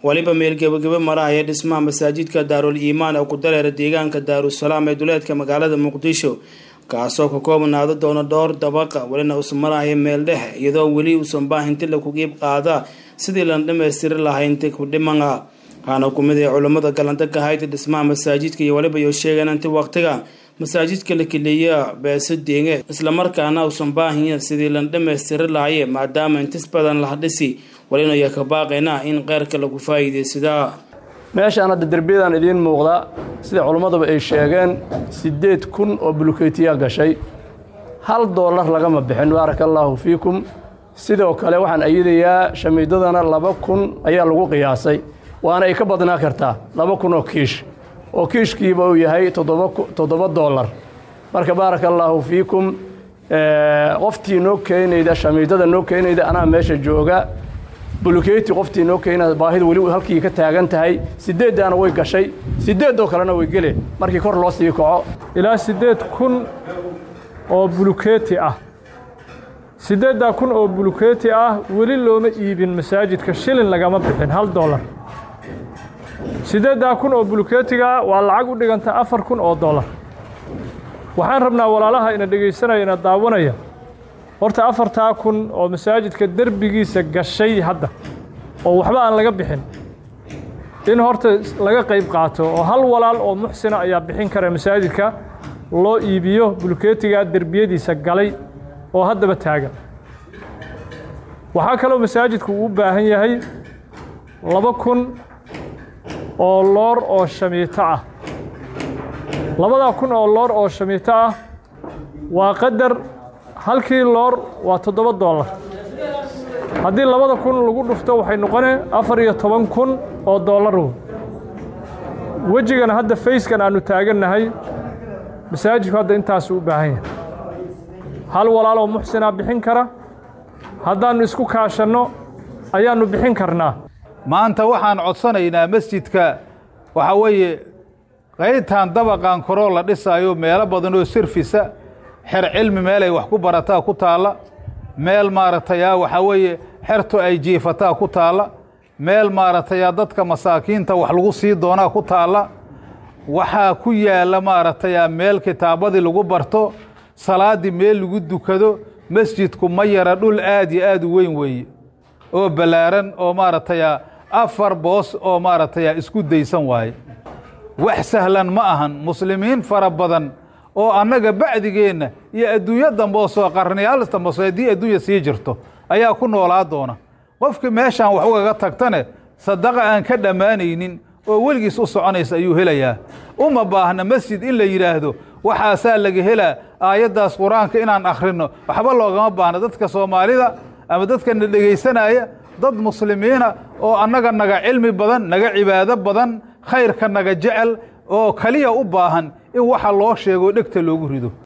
weliba meel gebagebe marahaya dhismaha masaajidka daarul iimaan ee ku dareera deegaanka daarusalaam ee duleedka magaalada muqdisho kaasoo ka koobnaado doona dhowr dabaqa welina uusan marahaya meel dhexe iyadoo weli uusan baahinti laku qiib qaada sidii lan dhammaystiri lahaynti ku dhimana waxaana ku mid ah culammada galanta ka hayta dhismaha masaajidka iyo weliba iyo sheegaan inti waqtiga masaajidka la keliya beeso deenge islamarkaana uusan baahinya sidii lan dhammaystiri lahaye maadaama intis badan la dhisi walina iyo ka baaqayna in keyrka lagu faa'iidaysadaa meeshaan hadda derbiyadan idiin muuqda sida culimmaduba ay sheegeen siddeed kun oo bulukeytiyaa gashay hal doolar lagama bixin baaraka allaahu fiikum sidoo kale waxaan ayidayaa shamiidadana laba kun ayaa lagu qiyaasay waana ay ka badnaa kartaa laba kun oo kiish oo kiishkiiba uu yahay toddoba doolar marka baaraka allaahu fiikum qoftii noo keenayda shamiidada noo keenayda anaa meesha jooga bulukeyti qoftii noo keenayda baahida weli halkii ka taagan tahay siddeeddaana way gashay siddeedoo kalena way gele markii kor loo sii kaco ilaa siddeed kun oo bulukeeti ah siddeeddaa kun oo bulukeeti ah weli looma iibin masaajidka shilin lagama bixin hal doolar siddeeddaa kun oo bulukeetiga waa lacag u dhiganta afar kun oo dollar waxaan rabnaa walaalaha ina dhegaysanaya ina daawanaya horta afartaa kun oo masaajidka derbigiisa gashay hadda oo waxba aan laga bixin in horta laga qayb qaato oo hal walaal oo muxsina ayaa bixin kara masaajidka loo iibiyo bulukeetiga derbiyadiisa galay oo haddaba taagan waxaa kaloo masaajidku uu u baahan yahay laba kun oo loor oo shamiito ah labadaa kun oo loor oo shamiito ah waa qadar halkii loor waa toddoba doolar haddii labada kun lagu dhufto waxay noqonee afar iyo toban kun oo doolaru wejigan hadda fayskan aannu taagannahay masaajidku hadda intaasuu u baahan yahay hal walaaloo muxsinaa bixin kara haddaannu isku kaashanno ayaannu bixin karnaa maanta waxaan codsanaynaa masjidka waxaa weeye qaybtan dabaqan koroo la dhisaayo meelo badanoo sirfisa xer cilmi meelay wax ku barataa ku taalla meel maaragtayaa waxaa weeye xerto ay jiifataa ku taalla meel maaragtayaa dadka masaakiinta wax lagu sii doonaa ku taalla waxaa ku yaalla maaragtayaa meel kitaabadii lagu barto salaaddii meel lagu dukado masjidku ma yara dhul aad iyo aad u weyn weeye oo ballaaran oo maaragtayaa afar boos oo maaragtayaa isku daysan waaye wax sahlan ma ahan muslimiin fara badan oo annaga bacdigeenna iyo adduunyo dambe oo soo qarniyaal dambe soo haddii adduunya sii jirto ayaa ku noolaa doona qofkii meeshaan wax ugaga tagtane sadaqa aan ka dhammaanaynin oo weligiis u soconaysa ayuu helayaa uma baahna masjid in la yidhaahdo waxaasaa laga helaa aayaddaas qur-aanka inaan akhrinno waxba loogama baahna dadka soomaalida ama dadkana dhegaysanaya dad muslimiina oo annaga naga cilmi badan naga cibaado badan khayrka naga jecel oo keliya u baahan in waxa loo sheego dhegta loogu rido